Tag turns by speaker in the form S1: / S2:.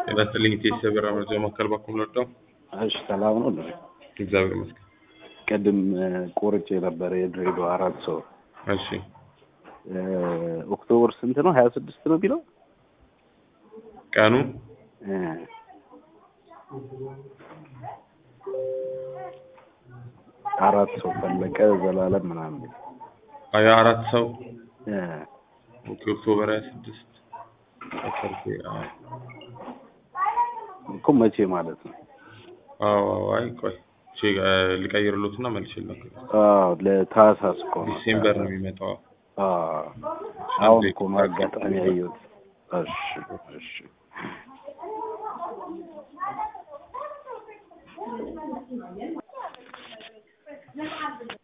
S1: ጤና ይስጥልኝ ኢቴስ የበራ መረጃ ማዕከል ባኩም ለወጣው
S2: እሺ ሰላም ነው እንዴ?
S1: እግዚአብሔር ይመስገን።
S2: ቅድም ቆርጬ የነበረ የድሬዳዋ አራት ሰው
S1: እሺ
S2: ኦክቶበር ስንት ነው? ሀያ ስድስት ነው ቢለው
S1: ቀኑ
S2: አራት ሰው ፈለቀ ዘላለም ምናምን
S1: ሀያ አራት ሰው
S2: እ
S1: ኦኬ ኦክቶበር ሀያ ስድስት
S2: እኮ መቼ ማለት ነው?
S1: አዎ አዎ አይ ቆይ ቼ ልቀይርሎትና መልሼ ልነግርህ።
S2: አዎ ለታህሳስ እኮ ነው።
S1: ዲሴምበር ነው የሚመጣው።
S2: አዎ አሁን እኮ ነው አጋጣሚ ያየሁት። እሺ እሺ